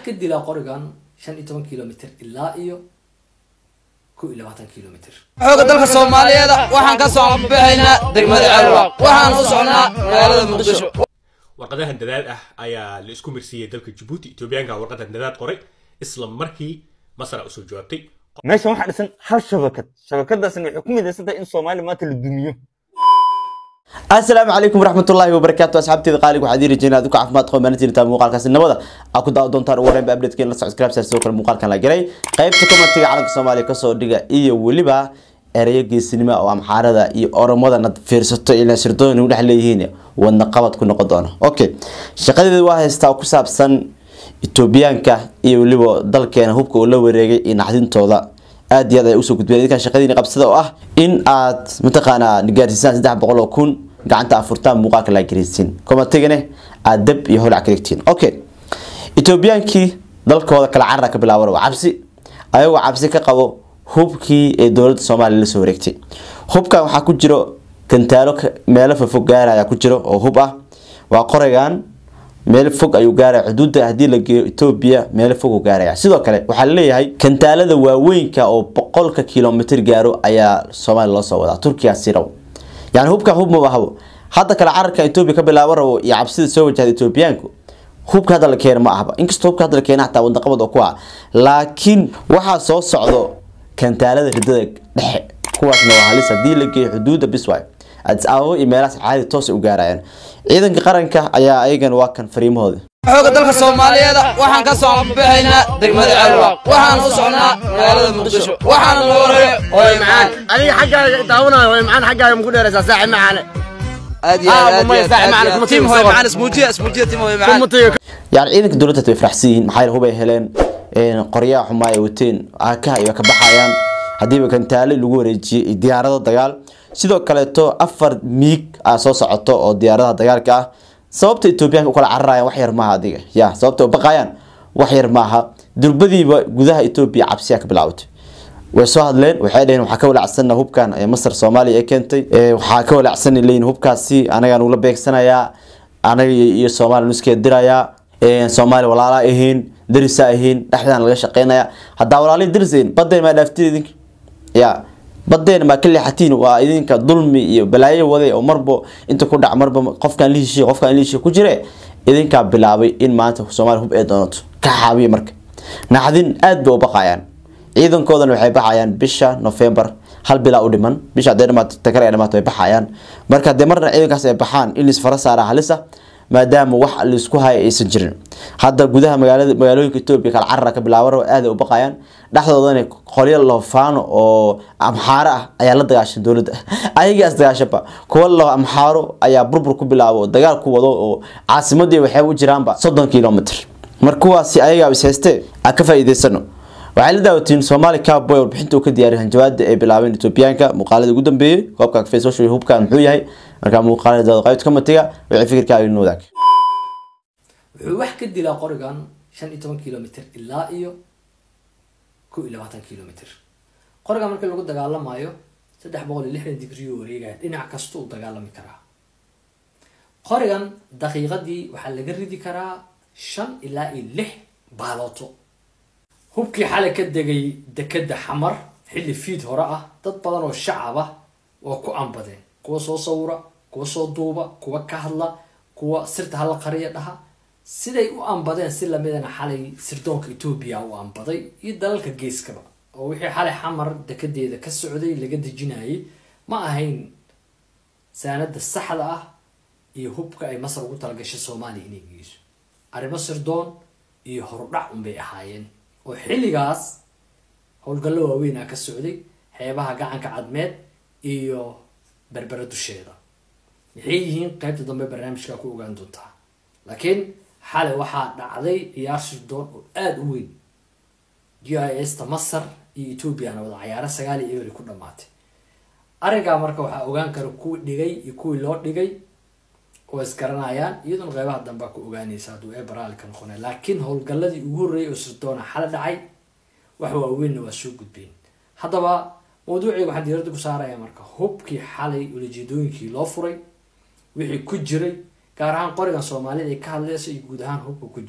ka dilaa qorigan shan iyo toban kilomitr ilaa iyo kow iyo labaatan kilomitr xooga dalka soomaaliyeed waxaan ka soo baxaynaa degmada calwa waxaan u socnaa magaalada muqdisho warqadahan dadaad ah ayaa la isku marsiiyey dalka jabuuti etoobiyaanka warqadan dadaad qoray isla markii masra usoo jawaabtay meeshan waxaa dhisan hal shabakad shabakadaasna waxay ku midaysan tahay in soomaaliya maanta la dumiyo asalaamu calaykum waraxmatullaahi wabarakaatu asxaabteeda qaaliga waxaad ii rajeynaa adinku caafimaad qabo maalintiin intaa muuqaalkaasi nabada aa ku daawa doontaan ugu horreynba updatekeen la subscribe saar sidoo kale muuqaalkan la galay qaybta commentiga calanka soomaaliya kasoo dhiga iyo weliba ereyo geesinimo oo amxaarada iyo oromadana fiirsato ilaa sirdoon u dhex leeyihiin wadna qabad ku noqon doona okay shaqadeeda waa haystaa oo ku saabsan etoobiyaanka iyo weliba dalkeena hubka uu la wareegay iyo naxdintooda aad iyo aad ay usoo gudbeen idinkan shaqadiina qabsada oo ah in aad mataqaanaa gaarsiisaan saddex boqol oo kun gacanta afurtaan muuqaalka laa gareysiin komatigane aad dab iyo holac ka dhigtiin okay etoobiyaankii dalkooda kala carara ka bilaaban waa cabsi ayagoo cabsi ka qabo hubkii ee dowladda soomaaliya lasoo wareegtay hubkan waxaa ku jiro gantaalo meelo fofog gaaraya ku jiro oo hub ah waa qoraygan meel fog ayuu gaaraya xuduudda haddii la geeyo etoobiya meel fog uu gaaraya sidoo kale waxaa laleeyahay kantaalada waaweynka oo boqolka kilomitr gaaro ayaa soomaaliya loo soo wadaa turkiya siraw yani hubkan hub maba habo hadda kale cararka etoobiya ka bilaabo rabo iyo cabsida soo wajahda etoobiyaanku hubka hadda la keena ma ahba inkastoo hubka hadda la keena xataa wadnaqabad oo ku ah laakiin waxaa soo socdo kantaalada ridada dhexe kuwaasna waa halis haddii la geeyo xuduudda bisway adis ababa iyo meelahaas caadi toos u gaarayaan ciidanka qaranka ayaa ayagan waa kan fariimahooda xooga dalka soomaaliyeed waxaan ka soo baxaynaa degmada calwa waxaan u socnaa magaalada muqdisho waxaan loo hore hooy macaan adiga xaggaaga daawanayo way macaan xaggaaga muku dheeraysaa saaxib macaane aad iyo Ah, aad mumay, saaxiib macaan, kuma tiim tiim hooy soo macaan ismuujiya ismuujiya tiim hooy macaan kumatiga yani ciidanka dowladda way faraxsan yihiin maxaa yeele hub ay heleen qoryaha xumaa ay wateen aakaha iyo ka baxayaan haddiiba kantaale lagu wareejiyey iyo diyaarado dagaal sidoo kaleeto afar miig aa soo socoto oo diyaaradaha dagaalka ah sababta etoobiyaanka u kala cararayaan wax yar maaha adiga ya sababta u baqayaan wax yar maaha durbadiiba gudaha etoobiya cabsiyaa ka bilaabatay way soo hadleen waxay dhaheen waxaa ka walaacsanna hubkan ee masar soomaaliya ee keentay Ee, waxaa ka walaacsan leeyihin hubkaasi anagaan ula beegsanayaa anaga iyo iyo soomaaliya nuskeed dirayaa Ee, soomaaliya walaalaa ahiin darisaa ahiin dhexdaan laga shaqeynaya haddaa walaalihi darisayn badeen maa dhaaftiin idinka ya badeen maa ka leexatiin waa idinka dulmi iyo balaayo waday oo marbo inta ku dhac marba qofkaan lihishiy qofkaan lihishiy ku jire idinkaa bilaabay in maanta soomaaliya hub ee doonato ka xaabiya marka naxdin aad bay u baqayaan ciidankoodana waxay baxayaan bisha november hal bilaa u dhiman bisha hadday dhamaato takar ay dhamaato way baxayaan marka haddii marna ciidankaas ay baxaan in laisfara saara halisa maadaama wax laisku haya aysan jirin hadda gudaha magaalada magaalooyinka etoobiya kala carara ka bilaaban rabo aad ay u baqayaan dhexdoodana qolyo loofaano oo amxaaro ah ayaa la dagaashan dowladda ayagii as dagaashaba kuwa lo amxaaro ayaa burbur ku bilaabo oo dagaal ku wado oo caasimadii waxay u jiraanba soddon kilomitr marka kuwaasi ayagaa is haystee aan ka faa'iidaysano waxay la daawatiin soomaali cowboy warbixinta uu ka diyaariyay hanjabaada ay bilaabeen etoobiyaanka muuqaaladii ugu dambeeyey koobka facebook iyo hubkan muxuu yahay markaa muuqaalada qaybta commentiga wixii fikirkaaga inoo wadaag wuxuu wax ka dilaa qorigan shan iyo toban kilomitr ilaa iyo kow iyo labaatan kilomitr qorigan markii lagu dagaalamayo saddex boqol iyo lixdan digriyo wareegaya dhinac kasta uu dagaalami karaa qorigan daqiiqadii waxaa laga ridi karaa shan ilaa iyo lix baalooto hubkii xalay ka degay dekeda xamar xilli fiid hore ah dad badan oo shacab ah waa ku ambadeen kuwa soo sawira kuwa soo duuba kuwa ka hadla kuwa sirta hala qariya dhaha siday u ambadeen si lamidana xalay sirdoonka etoobiya u ambaday iyo dalalka geeskaba oo wixii xalay xamar dekedeeda ka socday laga dejinayay ma ahayn saanada saxda ah iyo hubka ay masar ugu talagashay soomaaliya inay geyso arrimo sirdoon iyo horudhac unbay ahaayeen oo xilligaas howlgallo waaweynaa ka socday xeebaha gacanka cadmeed iyo berbera dusheeda maxay yihiin qaybta dambe barnaamijka ku ogaan doontaa laakiin xalay waxaa dhacday ciyaar sirdoon oo aada u weyn g i s ta masar iyo ethoobiana wada cayaaro sagaal iyo ebri ku dhamaatay arigaa marka waxaa ogaan kara kuwii dhigay iyo kuwii loo dhigay oo isgaranayaan iyaduna qeybaha dambe ku ogaanaysa hadduu ee baraali ka noqonay laakiin howlgalladii ugu horreeyay oo sirdoona xala dhacay wax waaweynna waa soo gudbeen haddaba mawduuciga waxaan diiradda ku saaraya marka hubkii xalay ulajeedooyinkii loo furay wixii ku jiray gaar ahaan qorigan soomaalida ay ka hadleysa iyo guud ahaan hubka ku jiray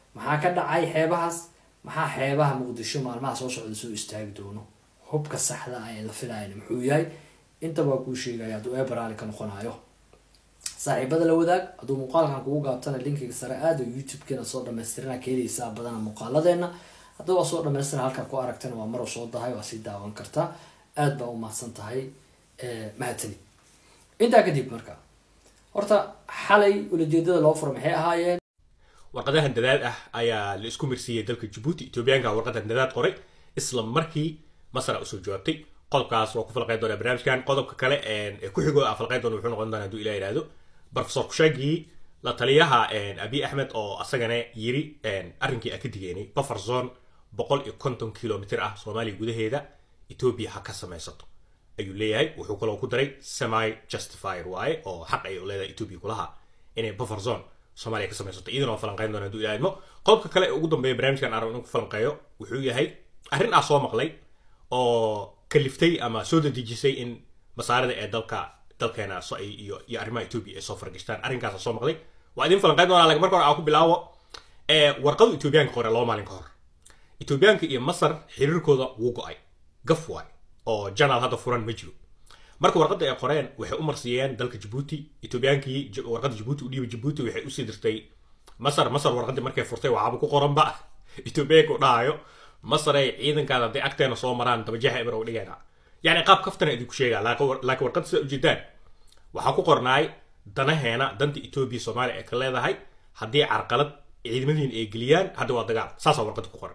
maxaa ka dhacay xeebahaas maxaa xeebaha muqdisho maalmaha soo socda soo istaagi doono hubka saxda ah ee la filayan muxuu yahay inta waa kuu sheegaya hadduu eebaraali ka noqonayo saaxiibada la wadaag hadduu muuqaalkan kugu gaabtana linkiga sare aada youtube-keena soo dhamaystirana ka heleysaa badana muuqaaladeena haddii waa soo dhamaystira halkaa ku aragtana waa maro soo dahay waa sii daawan kartaa aada baa u mahadsan tahay mahadsani intaa kadib marka horta xalay ulajeedada loo furo maxay ahaayeen warqadahan dadaad ah ayaa la isku mirsiiyey dalka jabuuti etoobiyaanka warqadan dadaad qoray isla markii masar a usoo jawaabtay qodobkaas waa ku falqayn doonaa barnaamijkan qodobka kale ee ku xigoo a falqayn doona wuxuu noqon doonaa hadduu ilah yidhaahdo professor kushaagii la taliyaha abiy axmed oo asagana yiri arrinkii aan ka digeenay buffer zone boqol iyo konton kilomitr ah soomaaliya gudaheeda etoobiya ha ka samaysato ayuu leeyahay wuxuu kaloo ku daray semi justifier waaye oo xaq ay leedahay etoobiya kulaha inay buffer zone soomaaliya ka samaysato iyadana waa falanqayn doona hadduu ilaahidmo qodobka kale ee ugu dambeeya barnaamijkan arab inuu ku falanqeeyo wuxuu yahay arrin aa soo maqlay oo kaliftay ama soo dadejisay in masaarida ee dalka dalkeena iyo iyo arrimaha etoobiya ay soo fargashtaan arrinkaasa soo maqlay waa idin falanqayn doonaa lakin marka hore aan ku bilaabo warqadu etoobiyaanka qore laba maalin ka hor etoobiyaanka iyo masar xiriirkooda wuu go-ay gaf waay oo janaal hadda furan ma jiro marka warqadda ay qoreen waxay u marsiiyeen dalka jabuuti etoobiyaankii warqadda jabuuti u dhiiba jabuuti waxay usii dirtay masar masar warqaddii markay furtay waxaaba ku qoranba etoobiyaanka u dhahayo masaray ciidankaada hadday agteena soo maraan dabajaha eber u dhigayna yani qaab kaftana idinku sheegaa laakiin warqadda sida ujeedaan waxaa ku qornaay danaheena danta etoobiya soomaaliya ee ka leedahay haddii carqalad ciidamadiin ay geliyaan hadda waa dagaal saasaa warqadda ku qoran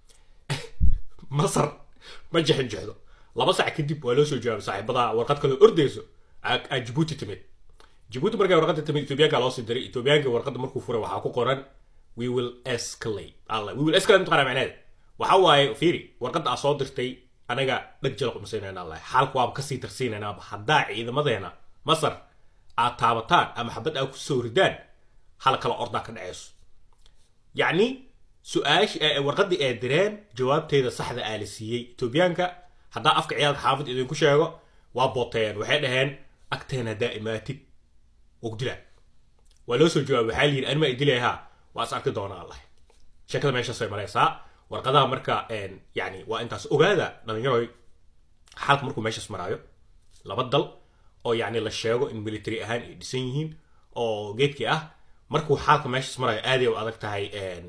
masar ma jexin jexdo laba sac kadib waa loo soo jawaabay saaxiibada warqad kaloo ordayso aa jabuuti timid jabuuti markay warqadda timid etoobiyaanka loo sii diray etoobiyaanka warqadda markuu furay waxaa ku qoran we will escalate alla we will escalate maqana macneed waxa waaye fiiri warqadda aa soo dirtay anaga dhag jala qumasaynayna allah xaalku waaba kasii darsiinaynaaba haddaa ciidamadeena masar aad taabataan ama xabad aad ku soo ridaan hal kala ordaa ka dhaceyso yacni su-aash warqaddii ay direen jawaabteeda saxda aa la siiyey etoobiyaanka haddaa afka ciyaalka xaafid idinku sheego waa booteen waxay dhaheen agteena haddaa imaatid ogdila waa loo soo jawaabay waxaa layidhi anima idilaya waa is arki doonaa allah sheekada meeshaasay maraysaa warqadaha marka yani waa intaas ogaada dhalinyaroy xaalka markuu meeshaas maraayo laba dal oo yani la sheego in military ahaan ay dhisan yihiin oo geedkii ah markuu xaalka meeshaas maraayo aaday u adag tahay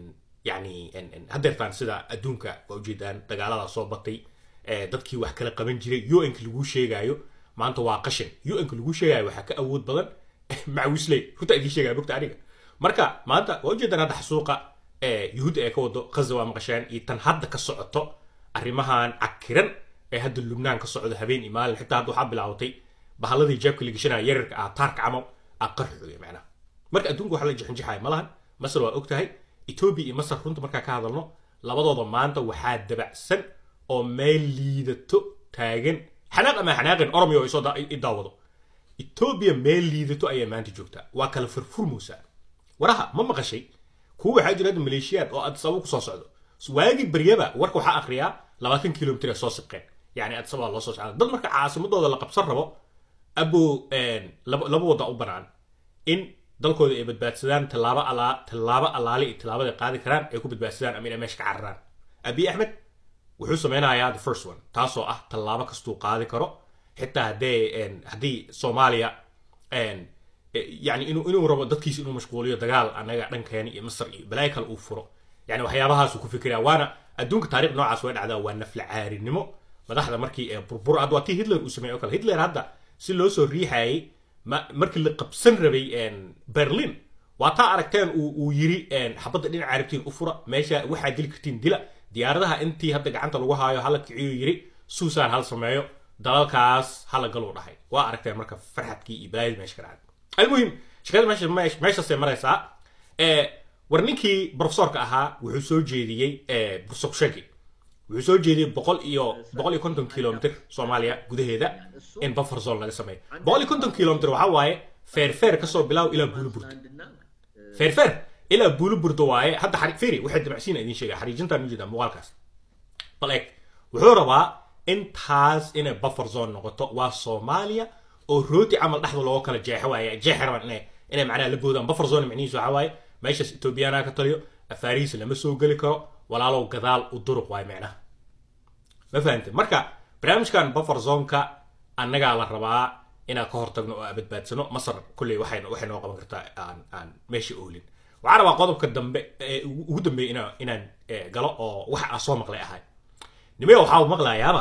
yani hadeertaan sida adduunka waa ujeedaan dagaaladaa soo batay dadkii wax kala qaban jiray un-ka lagu sheegaayo maanta waa qashin un-ka lagu sheegaayo waxaa ka awood badan macawisley runta idiin sheegaya bogta aniga marka maanta waa ujeedaan hadda xasuuqa yuhuudda ee ka wado ghaza waa maqasheen iyo tan hadda ka socoto arrimahan cakiran ee hadda lubnaan ka socdo habeen iyo maalin xitaa hadda waxaa bilaabatay bahalladii jeebka la geshanaya yararka ah taarka camal aa qarxooya macnaha marka adduunka waxa la jixinjixaya ma lahan masar waa og tahay etoobiya iyo masar runta markaa ka hadalno labadooda maanta waxaa dabacsan oo meel liidato taagan xanaaq ama xanaaqin oromiya oo isoo i daawado etoobiya meel liidato ayaa maanta joogtaa waa kala furfurmoosaa waraha ma maqashay kuwa waxaa jira hadda maleeshiyaad oo adisababa kusoo socdo waagii baryaba warka waxaa akriyaa labaatan kilomitr ee soo siqeen yani adisababa loo soo socda dad marka caasimadooda la qabsan rabo abo laba wada u banaan in dalkooda ay badbaadsadaan tallaabo alaa tallaabo allaale iyo tallaabada qaadi karaan ay ku badbaadsadaan ama inay meesha ka cararaan abiy axmed wuxuu sameynayaa the first one taasoo ah tallaabo kastuu qaadi karo xitaa haddee haddii soomaaliya yani inuu inuu rabo dadkiisa inuu mashquuliyo dagaal anaga dhankeena iyo masar iyo balaayo kale uu furo yani waxyaabahaasuu ku fikiraya waana adduunka taarikh noocaas way dhacdaa waa nafla caarinimo madaxda markii ee burbur hadda waa tii hitler uu sameeyey o kale hitler hadda si loo soo riixayay markii la qabsan rabay berlin waa taa aragteen uu yiri xabadda dhinaca arabtiin u fura meesha waxaa dili kartiin dila diyaaradaha intii hadda gacanta lagu haayo hala kiciyo yiri suusaan hal sameeyo dalalkaas hala galuu dhahay waa aragteen marka farxadkii iyo balaayadii meesha ka dhacday المهم shaqada meesha meeshaasay maraysaa war ninkii profesorka ahaa wuxuu soo jeediyey profesor shagi wuxuu soo jeediyey boqol iyo boqol iyo konton kilomitr soomaaliya gudaheeda in buffer zone laga sameeyo boqol iyo konton kilomitr waxaa waaye feerfeer kasoo bilaaw ilaa buuliburda feerfeer ilaa buuliburda waaye hadda firi waxay dabacsiina idin sheega xariijintaan ujeeda muuqaalkaas bal eeg wuxuu rabaa intaas inay buffer zone noqoto waa soomaaliya oo rooti camal dhexda looga kala jeexo waaye jeex rabaan inay inay macnaha la boodaan buffer zone micnihiisu waxaa waaye meeshaas ethoobiyaana ka taliyo afaarihiisa lama soo geli karo walaalow gadaal u duruq waay micnaha ma fahamtay marka barnaamijkan buffer zonka annagaa la rabaa inaan ka hortagno oo aan badbaadsano masar kolley waxay waxay noo qaban kartaa aan aan meesha oolin waxaan rabaa qodobka dambe ee ugu ugu dambeeya inaan inaan eh, galo oo wax aan soo maqlay ahay nimaya waxaa maqlayaaba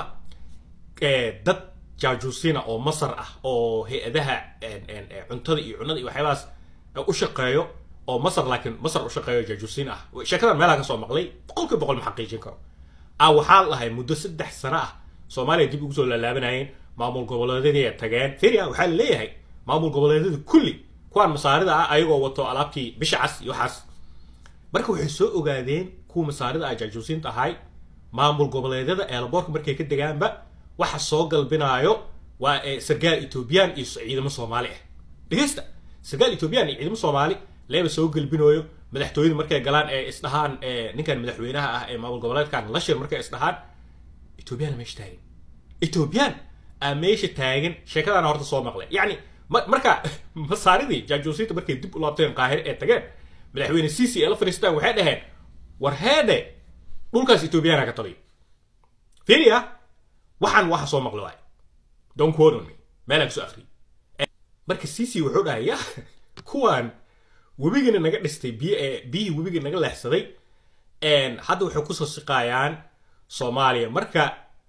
eh, dad jaajuusiina oo masar ah oo hay-adaha en- en- eh, cuntada iyo cunada iyo waxyaabahaas eh, u shaqeeyo oo masar laakiin masar u shaqeeyo jaajuusiin ah sheekadan meelaha ka soo maqlay boqolkiiba boqol ma xaqiijin karo ah waxaa lahay muddo saddex sano ah soomaaliya dib ugu soo laalaabanayeen maamul goboleedyadii ay tageen firia waxaa la leeyahay maamul goboleedyada kulli kuwaan masaarida ah ayagoo wato alaabtii bisha cas iyo waxaas marka waxay soo ogaadeen kuwa masaarida ah jaajuusiinta ahay maamul goboleedyada eelaboorka markay ka degaanba waxa soo galbinaayo waa eh, sargaal etoobiyaan iyo ciidamo soomaali ah dhegeysta sargaal etoobiyaan iyo ciidamo soomaali leeba soo galbinooyo madaxtooyada markay galaan ee isdhahaan eh, ninkan madaxweynaha ah ee maamul goboleedkan lashir markay isdhahaan etoobiyaan meesha taagan etoobiyaan aa meesha taagan sheekadana horta soo maqlay yacni ma- marka masaaridii jaajuusiinta markay dib u laabteen qaahire ee tageen madaxweyne cici ee la fadhiistaan waxay dhaheen war heedhe dhulkaas etoobiyaana ka taliyo fiiriya waxaan waxa soo maqli waay don't quote on me meelaan kusoo akhriyay marka cici wuxuu dhahay ya kuwaan webigana naga dhistay biyo ee biyihii webiga naga leexsaday een, hadda waxay kusoo siqaayaan soomaaliya marka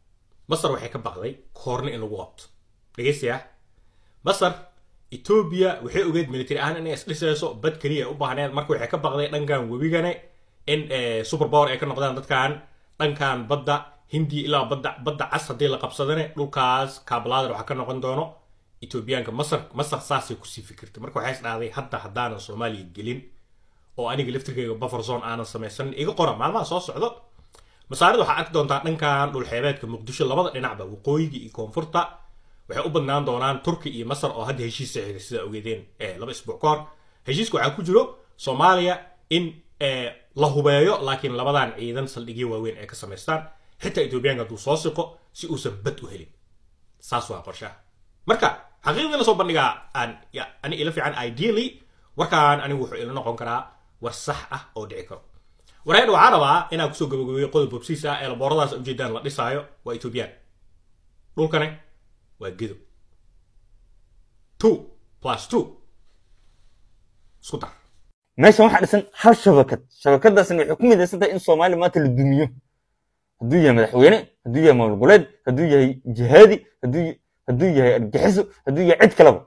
masar waxay ka baqday koorna in lagu qabto dhegeystayaa masar etoobiya waxay ogeed military ahaan inay isdhisayso bad keliya ay u baahneed marka waxay ka baqday dhankan webigane in eh, super power ay ka noqdaan dadkan dhankan badda hindi ilaa badda badda cas haddii la qabsadane dhulkaas kaabalaadar waxaa ka noqon doono etoobiyaanka masar masar saasay kusii fikirtay marka waxay isdhahday hadda haddaanan soomaaliya gelin oo aniga laftirkayga buffer zone aanan samaysanin iga qora maalmaha soo socdo masaarida waxaa arki doontaa dhankan dhulxeebeedka muqdisho labada dhinacba waqooyiga iyo koonfurta waxay u badnaan doonaan turki iyo masar oo hadda heshiis saxiixday sida ogeedeen eh, laba isbuuc ka hor heshiiska waxaa ku jiro soomaaliya in eh, la hubeeyo laakiin labadan ciidan saldhigyo waaweyn ay ka samaystaan xitaa etoobiyaanka hadduu soo siqo si uusan bad u helin saas waa qorshaha marka xaqiiqdii lasoo bandhigaa aan ya- ani ila fiican ideally warkaan anigu wuxuu ila noqon karaa war sax ah oo dhici karo wareen waxaa rabaa inaan kusoo gabagabeeyo qodob bobsiis ah ee labooradaas ujeedaan la dhisaayo waa etoobiyaan dhulkane waa gedo two plus two isku dar meeshan waxaa dhisan hal shabakad shabakadaasna waxay ku midaysan tahay in soomaaliya maanta la dumiyo hadduu yahay madaxweyne hadduu yahay maamul goboleed hadduu yahay jihaadi hadduu hadduu yahay argaxiso hadduu yahay cid kaleba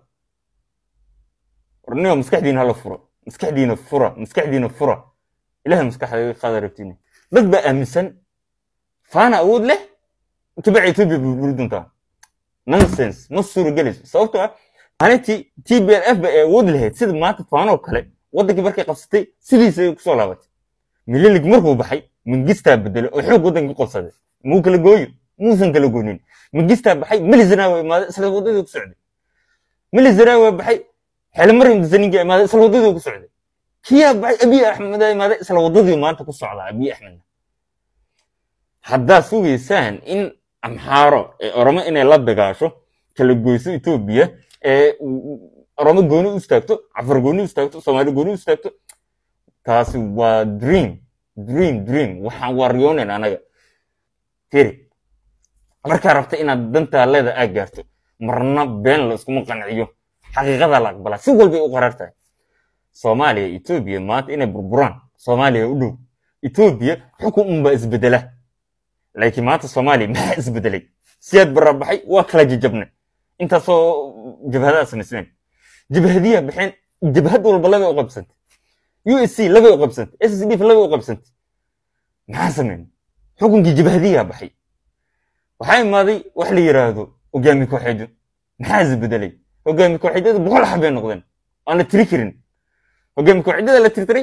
warniga maskaxdiina hala furo maskaxdiina fura maskaxdiina fura ilahay maskaxda qaada rabtiina dad baa aaminsan faana awood leh tabaca etoobiya burburi doontaa nonsense ma suuragelayso sababtoo ah maalintii t b l f ba ay awood lahayd sida maanta faanoo kale waddankii markay qabsatay sidiisa ay kusoo laabatay mililig markuu baxay mangistaa bedelay oo xoog waddankii qabsaday muu kala gooyo muusan kala goonin mangistaa baxay melizana waa imaaday isla waddadii ku socday melizana waa baxay xeelmarim dasaninga imaaday isla waddadii ku socday kiyaa baxay abiy axmed aa imaaday isla waddadii maanta ku socdaa abiy axmedna haddaad sugaysaan in amxaaro ee oromo inay la dagaasho kala goyso etoobiya ee oromo gooni u istaagto cafar gooni u istaagto soomaali gooni u istaagto taasi waa dream dream dream waxaan waariyoonayn anaga firi markaa rabta inaad dantaa leeda aad gaarto marna been la iskuma qanciyo xaqiiqadaa la aqbalaa si walbay u qaraar tahay soomaaliya etoobiya maanta inay burburaan soomaaliya u dhow etoobiya xukun unbaa isbedela laakiin maanta soomaaliya maxaa isbedelay siyaad barabaxay waa kala jajabnay intaasoo jabhadaa samaysneen jabhadiyaa baxeen jabhad walba labay u qabsantay u s c labay u qabsantay s s d f labay u qabsantay maxaa sameyn xukunkii jabhadiyaa baxay waxaa imaaday wax la yiraahdo hogaami kooxeedyo maxaa isbedelay hogaami kooxeedyada boqol xabay noqdeen aan la tiri karin hogaami kooxeedyada la tirtiray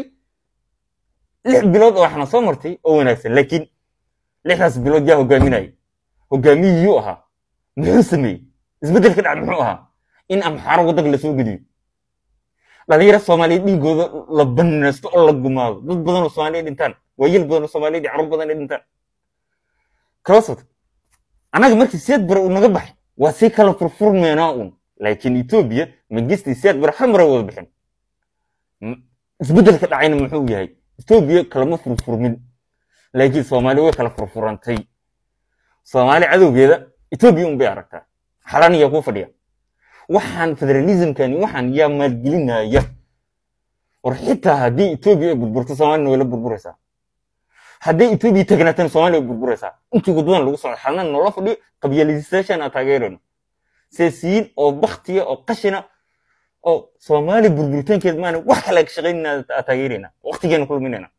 lix bilood oo waxna soo martay oo wanaagsan laakiin lixdaas bilood yaa hogaaminayay hogaamiyiyuu ahaa muxuu sameeyey isbeddel ka dhaca muxuu ahaa in amxaaro waddanka lasoo geliyo dhalinyaro soomaaliya dhiigooda la banaysto oo la gumaado dad badan oo soomaaliya dhintaan waayeel badan oo soomaaliya iyo carruur badan ay dhintaan kalosot annaga markii siyaad bare uu naga baxay waa sii kala furfurmeynaa uun laakiin etoobiya magisti siyaad bare hal mara wada bixin isbeddel ka dhacayna muxuu yahay etoobiya kalama furfurmin laakiin soomaali way kala furfurantay soomaali cadowgeeda etoobiya un bay aragtaa xalaan yaa kuu fadhiya waxaan federalismkani waxaan yaa maalgelinaya war xitaa haddii etoobiya ay burburto soomaalina way la burburaysaa hadday etoobiya tagnaatana soomaaliya way burburaysaa intii waddadan lagu socdo xalna noola fadhiyo qabyalisaashan aan taageerayno siyaasiyiin oo baktiya oo qashina oo soomaaliya burburitaankeed maana wax kale ka shaqaynayna aa taageerayna waqtigeena ku luminayna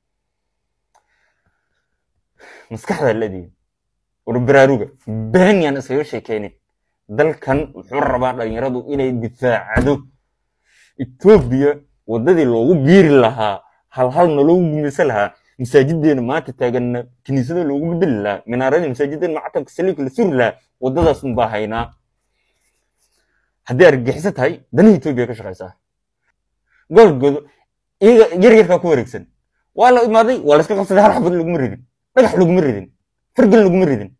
maskaxda leedihin war baraaruga been yaan iskaga sheekeynin dalkan wuxuu rabaa dhalinyaradu inay difaacdo etoobiya waddadii loogu biiri lahaa hal halna loogu gumaysan lahaa masaajideena maanta taaganna kiniisada loogu bedeli lahaa minaaradii masaajideena macatamka saliibka la suri lahaa waddadaas un baa haynaa haddii argagixiso tahay danaha etoobiya ka shaqaysaa gobolkooda iyaga yar yarkaa ku wareegsan waa la imaaday waa la iska qabsaday hal xabad laguma ridin dhagax laguma ridin fargal laguma ridin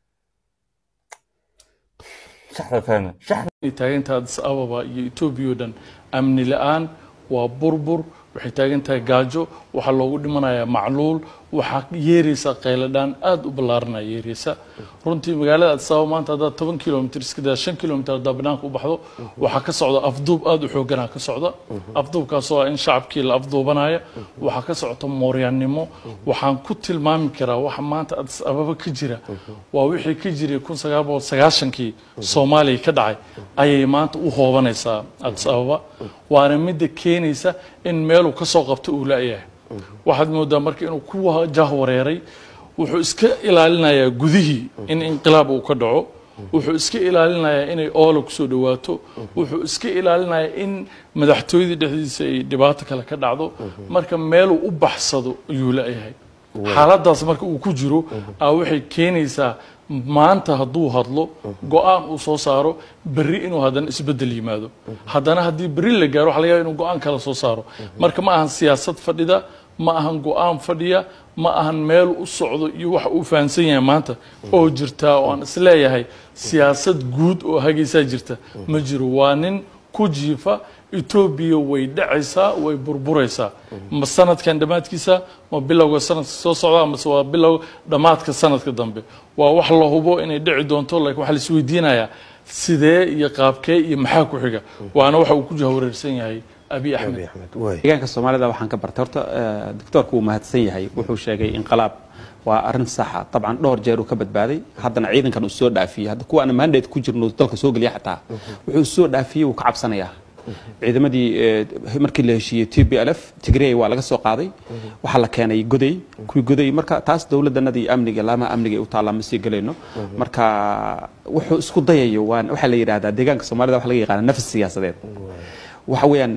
shaxda fahma shaxda ay taagan tahay addis ababa iyo etoobiya oo dhan amni la-aan waa burbur waxay taagan tahay gaajo waxaa loogu dhimanayaa macluul waxaa yeeraysa qayladhaan aada u ballaaranaya yeeraysa runtii magaalada addis ababa maanta haddaad toban kilomitr iska daa shan kilomitr haddaa banaanka u baxdo waxaa ka socda afduub aada u xooganaa ka socda afduubkaasoo ah in shacabkii la afduubanaya waxaa ka socota mooryaannimo waxaan ku tilmaami karaa waxa maanta addis ababa ka jira waa wixii ka jiray kun sagaal boqol sagaashankii soomaaliya ka dhacay ayay maanta u hoobanaysaa addis ababa waana midda keenaysa in meeluu ka soo qabto uu la-yahay waxaad moodaa marka inuu ku jahwareeray wuxuu iska ilaalinayaa gudihii in inqilaab uu ka dhaco wuxuu iska ilaalinayaa inay oola kusoo dhawaato wuxuu iska ilaalinayaa in madaxtooyadii dhexdiisa ay dhibaato kale ka dhacdo marka meeluu u baxsado ayuu la-yahay xaaladaas marka uu ku jiro a waxay keenaysaa maanta hadduu hadlo go-aan uu soo saaro berri inuu haddana isbeddel yimaado haddana haddii berri la gaaro waxa laga yaaba inuu go-aan kale soo saaro marka ma ahan siyaasad fadhida ma ahan go-aan fadhiya ma ahan meel u socdo iyo waxa uu fahamsan yahay maanta oo jirtaa oo aan isleeyahay siyaasad guud oo hagaysaa jirta ma jiro waa nin ku jiifa etoobiya way dhacaysaa way burburaysaa ma sanadkan dhammaadkiisa ma bilowga sanadka soo socda mase waa bilow dhammaadka sanadka dambe waa wax la hubo inay dhici doonto laakiin waxaa la isweydiinayaa sidee iyo qaabkee iyo maxaa ku xiga waana waxa uu ku jahwareersan yahay abi axmed deegaanka soomaalida waxaan ka bartay horta doctoorku uu mahadsan yahay wuxuu sheegay inqalaab waa arrin saxa dabcan dhowr jeer uu ka badbaaday haddana ciidankan uu soo dhaafiyey hadda kuwa aan mandate ku jirno dalka soo geliya xataa wuxuu soo dhaafiyey wuu ka cabsanayaa ciidamadii markii la heshiiyey t b l f tigrey waa laga soo qaaday waxaa la keenay goday kuwii goday marka taas dowladanadii amniga laamaha amniga ay u taallaa ma sii gelayno marka wuxuu isku dayayo waa waxaa la yidhahdaa deegaanka soomaalida waxa laga yaqaana nafs siyaasadeed waxa weeyaan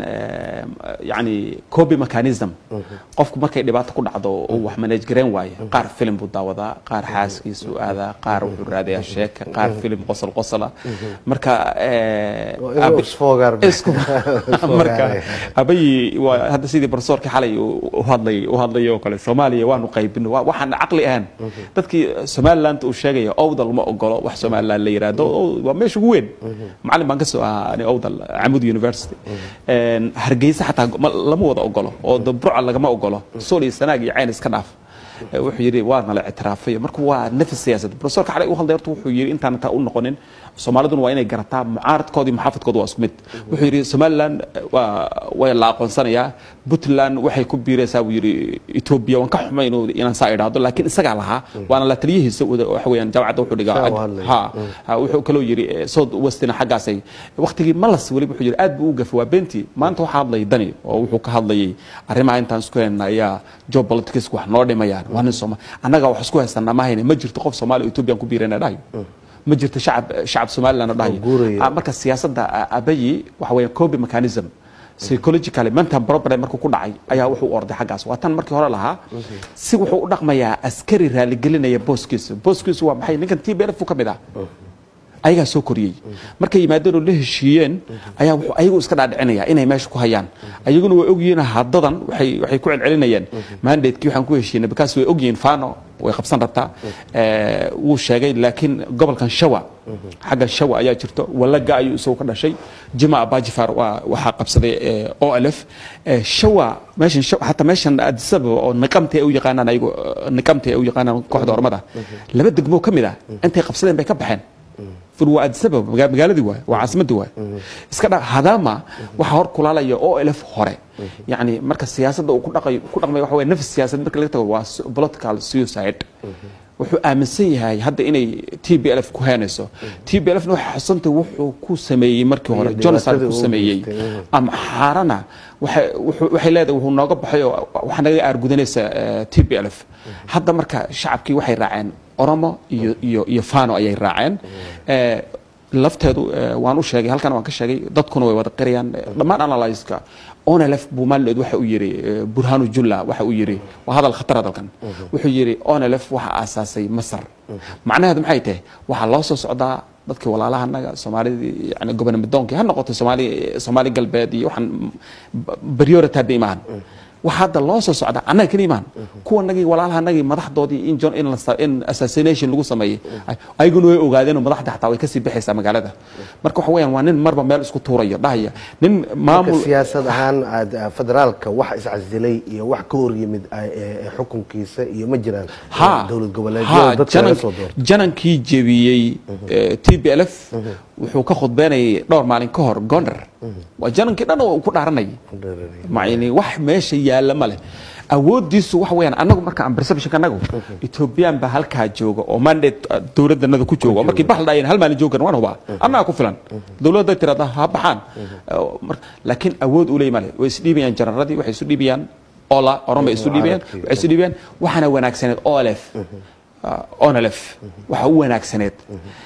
yani copy mechanism qofku markay dhibaato ku dhacdo uu wax manage gareyn waayo qaar filim buu daawadaa qaar xaaskiisu aadaa qaar wuxuu raadayaa sheeka qaar filim qosol qosola marka marka abayi waa hadda sidii barsoorkii xalay u hadlay u hadlay oo kale soomaaliya waanu qaybino waxaan caqli ahaan dadkii somaliland uu sheegaya owdal ma ogolo wax somaliland la yiraahdo waa meesha ugu weyn macalin baan ka soo ahaa ani owdal camud university hargeysa xataa lama wada ogolo oo dabruca lagama ogolo sool iyo sanaag iyo cayn iska dhaaf wuxuu yidhi waa nala ictiraafay marka waa nafis siyaasad profesorka xalay u hadlay horta wuxuu yidhi intaan intaa u noqonin soomaaliduna waa inay garataa mucaaradkooda iyo muxaafadkooda waa isku mid wuxuu yidhi somaliland waa way la aqoonsanayaa puntland waxay ku biiraysaa buu yidhi etoobiya waan ka xumay inuu inaan saa idhaahdo laakiin isagaa lahaa waana la taliyihiisa waxa weeyaan jaamacadda wuxuu dhigaa ha wuxuu kaloo yidhi south westina xaggaasay waqtigii malas weli wuxuu yidhi aad buu u gafay waa beentii maanta waxaa hadlayay dani oo wuxuu ka hadlayay arrimaha intaan isku helna ayaa job politics wax noo dhimayaan waa nin sooma annaga wax isku haysanaa ma hayna ma jirto qof soomaaliya etoobiyan ku biirayna dhahayo ma jirto shacab shacab somaliland oo dhahayo marka siyaasadda abayi waxa weeyaan copy mechanism psychologically mental problem markuu ku dhacay ayaa wuxuu u orday xaggaas waa tan markii hore lahaa si wuxuu u dhaqmayaa askari raaligelinaya booskiisa booskiisu waa maxay ninkan t b l f ka mid ah ayagaa soo koriyey markay yimaadeen oo la heshiiyeen ayaa wuxuu ayagu iska dhaadhicinaya inay meesha ku hayaan ayaguna way ogyihiin haddadan waxay waxay ku celcelinayaan mandatekii waxaan ku heshiinay bakaas way ogyihiin fano way qabsan rabtaa Eh, wuu sheegay laakiin gobolkan shawa xagga shawa ayaa jirto walaga ayuu isagu ka dhashay jima abajifar waa waxaa qabsaday eh, olf Eh, shawa meeshan Shawa- hataa meeshan addis ababa oo niqamti ay u yaqaanaan ayagu eh, niqamti ay u yaqaanaan kooxda ormada laba degmo ka mid ah intay qabsadeen bay ka baxeen fur waa addis ababa maga- magaaladii waay waa caasimadii waay iska dha hadama waxaa hor kulaalaya olf hore yacni marka siyaasadda uu ku dhaqayo ku dhaqmayo waxa weye nafs siyaasad marka laga tago waa su- political suicide wuxuu aaminsan yahay hadda inay t b l f ku heenayso t b l f na waxay xusantay wuxuu ku sameeyey markii hore jonathan ku sameeyey ama xaarana waxay wuxuu- waxay leedahay wuxuu nooga baxay oo waxaa naga aargudanaysa t b l f hadda marka shacabkii waxay raaceen oromo iyo iyo iyo fano ayay raaceen Eh, lafteedu eh, waan u sheegay halkan waan ka sheegay dadkuna way wada qirayaan Eh, dhammaan analyska onelef buu maalinood waxa uu yidhi eh, burhanu julla waxa uu yidhi waa hadal khatar hadalkan wuxuu yidhi onelef waxa aasaasay masar macnaheedu maxay tahay waxaa loo soo socdaa dadkii walaalahanaga soomaalidii yani gobonamidoonkii ha noqoto soomaali soomaali galbeed iyo waxaan priority hadda imaan waxa hadda loo soo socda annaga keli imaan kuwanagii walaalahanagii madaxdoodii in john in, la sa- in assassination lagu sameeyey ay- ayaguna way ogaadeen oo madaxda xataa way kasii baxaysaa magaalada marka waxa weeyaan waa nin marba meel isku tuurayo dhahaya nin marka maamul siyaasad ahaan aad- ah, federaalka wax iscasilay iyo wax ka horyimid ah, ee- ee xukunkiisa iyo ma jiraan ha dowlad ha, goboleedyada dadka laga janan- soo doorto janankii jebiyey t b l f wuxuu ka khudbeynayay dhowr maalin ka hor gondar waa janankii dhan oo uu ku dhaaranayay yani wax meesha yaalla ma leh awoodiisu waxa weeyaan annagu marka aan perceptionka annagu ethoobiyan baa halkaa jooga oo mandate uh, dowladdanada ku jooga oo markii bax la dhaayeen hal maalin joogan waan hubaa annaga ku filan dowladda tirada ha baxaan Uh, mar- laakiin awood uu leey male way isdhiibayaan janaradii waxay isu dhiibayaan ola oran bay isu dhiibayaan waxay isu dhiibayaan waxaana wanaagsaneed olf uh, onlf waxa u wanaagsaneed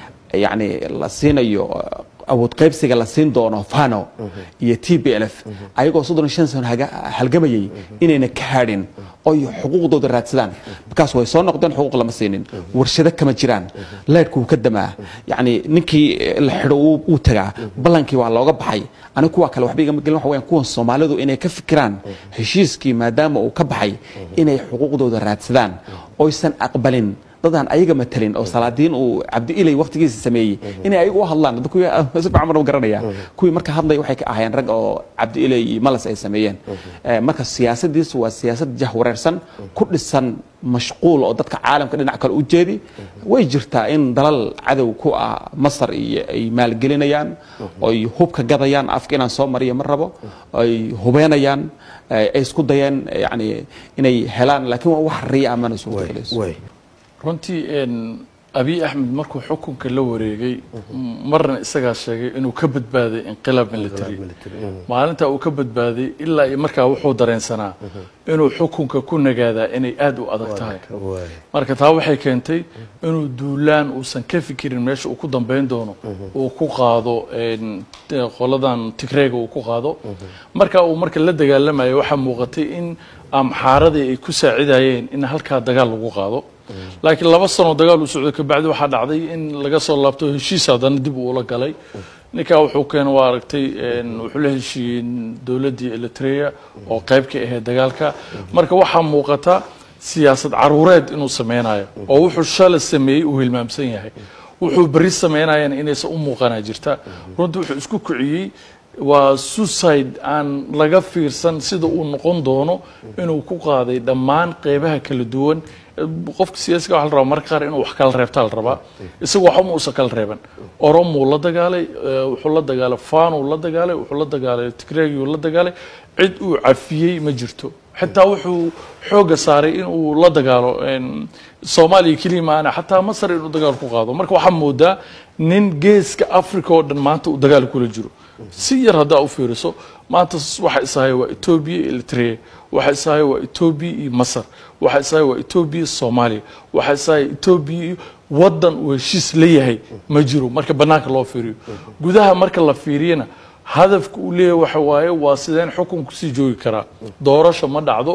yani la siinayo uh, awood qaybsiga la siin doono fano iyo t b l f ayagoo soddon iyo shan sano haga- halgamayay inayna ka hadhin oy xuquuqdooda raadsadaan markaas way soo noqdeen xuquuq lama siinin warshado kama jiraan leyrku wuu ka damaa yani ninkii eh, la xidho wuu wuu tagaa ballankii waa looga baxay aniga kuwa kale waxba igama gelin waxa weeyaan kuwan soomaalidu inay ka fikiraan heshiiskii maadaama uu ka baxay inay xuquuqdooda raadsadaan oysan aqbalin dadaan ayaga matelin oo salaadiin uu cabdi ilay waqtigiisa sameeyey inay ayagu u hadlaan dadku si fiican baan u garanaya kuwii marka hadlay waxay ka ahaayeen rag oo cabdi ilay iyo malas ay sameeyeen Eh, marka siyaasadiisu waa siyaasad jahwareersan ku dhisan mashquul oo dadka caalamka dhinac kale u jeedi way jirtaa in dalal cadow ku ah masar iyo ay maalgelinayaan oy hubka gadayaan afka inaan soo mariyo ma rabo ay hubeenayaan eh, ay isku dayeen eh, yani inay helaan laakiin waa wax riya amana suurtagelayso way runtii een, abiy axmed markuu xukunka la wareegay marna isagaa sheegay inuu ka badbaaday inqilaab military maalinta uu ka badbaaday ilaa iyo markaa wuxuu dareensanaa inuu xukunka ku nagaadaa inay aad u adag tahay way marka taa waxay keentay inuu duulaan uusan ka fikirin meesha uu ku dambeyn doono uu ku qaado een, t- qoladan tigreega uu ku qaado marka uu marka la dagaalamayo waxaa muuqatay in amxaaradii ay ku saacidayeen in halkaa dagaal lagu qaado laakiin laba sano dagaal uu socday kabacdi waxaa dhacday in laga soo laabto heshiis haddana dib uu ula galay ninkaa wuxuu keenay waa aragtay een, wuxuu la heshiiyey dowladdii eritrea oo qayb ka ahayd dagaalka marka waxaa muuqata siyaasad caruureed inuu sameynayo oo wuxuu shalay sameeyey uu hilmaamsan yahay wuxuu beri sameynayana inaysan u muuqanaa jirta runtii wuxuu isku kiciyey waa suicide aan laga fiirsan sida uu noqon doono inuu ku qaaday dhammaan qeybaha kala duwan qofka siyaasiga waxa la rabaa marka qaar inuu wax kala reebtaa la rabaa isagu waxba ma uusan kala reeban oromuu la dagaalay eh, wuxuu la dagaalay fanuu la dagaalay wuxuu la dagaalay tigreegiyuu la dagaalay cid uu cafiyey ma jirto xitaa wuxuu xooga saaray in uu la dagaalo een, soomaaliya keliya maana xataa masar inuu dagaal ku qaado marka waxaa moodaa nin geeska africa oo dhan maanta uu dagaal kula jiro si yar haddaa u fiiriso maanta s- waxa isahay waa etoobiya iyo eritrea waxa isahay waa etoobiya iyo masar waxa isahay waa etoobiya iyo soomaaliya waxa isahay etoobiya iyo wadan uu heshiis leeyahay ma jiro marka banaanka loo fiiriyo gudaha marka la fiiriyana hadafka uu leeyahay waxa waaye waa sideen xukunku sii joogi karaa doorasho ma dhacdo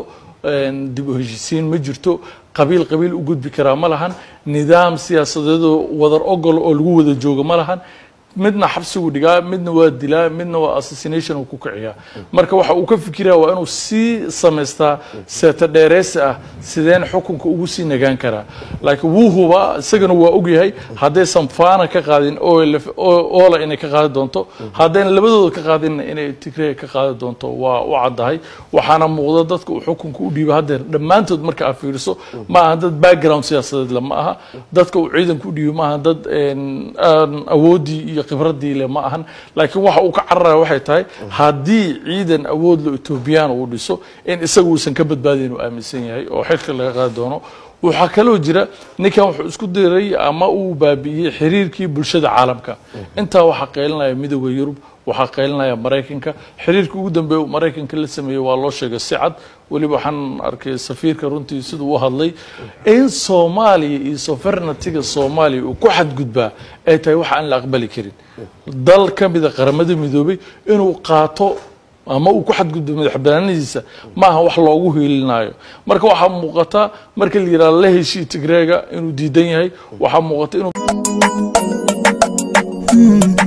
een, dib u heshiisiin ma jirto qabiil qabiil u gudbi karaa ma lahan nidaam siyaasadeedoo wadar ogol oo lagu wada joogo ma lahan midna xabsigu dhigaa midna waa dilaa midna waa assassination uu ku kiciyaa marka waxa uu ka fikiraya waa inuu sii samaystaa seeta dheereysi ah sideen xukunka ugu sii nagaan karaa laakiin wuu hubaa isagana waa ogyahay haddaysan faana ka qaadin OLF oo- oola inay ka qaadi doonto haddayna labadooda ka qaadinna inay tigray ka qaadi doonto waa u caddahay waxaana muuqda dadka uu xukunka u dhiibo haddeer dhammaantood marka aad fiiriso ma aha dad background siyaasadeed le ma aha dadka uu ciidanka u dhiibo ma aha dad een, aan awoodii iyo khibradii le ma ahan laakiin waxa uu ka cararaya waxay tahay haddii ciidan awood lo etoobiyaan uu dhiso in isaga uusan ka badbaadayn uu aaminsan yahay oo xilka laga qaadi doono waxaa kaloo jira ninkan wuxuu isku diray ama uu baabi'iyey xiriirkii bulshada caalamka intaa waxaa qeylinaya midooda yurub waxaa qeylinaya maraykanka xiriirkii ugu dambeeya uu maraykanka la sameeyey waa loo sheegay si cad weliba waxaan arkay safiirka runtii siduu u hadlay in soomaaliya iyo sovereigntiga soomaaliya uu ku xadgudbaa ay tahay wax aan la aqbali karin dal ka mida qaramada midoobay inuu qaato ama uu ku xadgudbo madax banaanadiisa ma aha wax loogu hiilinayo marka waxaa muuqata marka la yidhahdo la heshii tigreega inuu diidan yahay waxaa muuqata inuu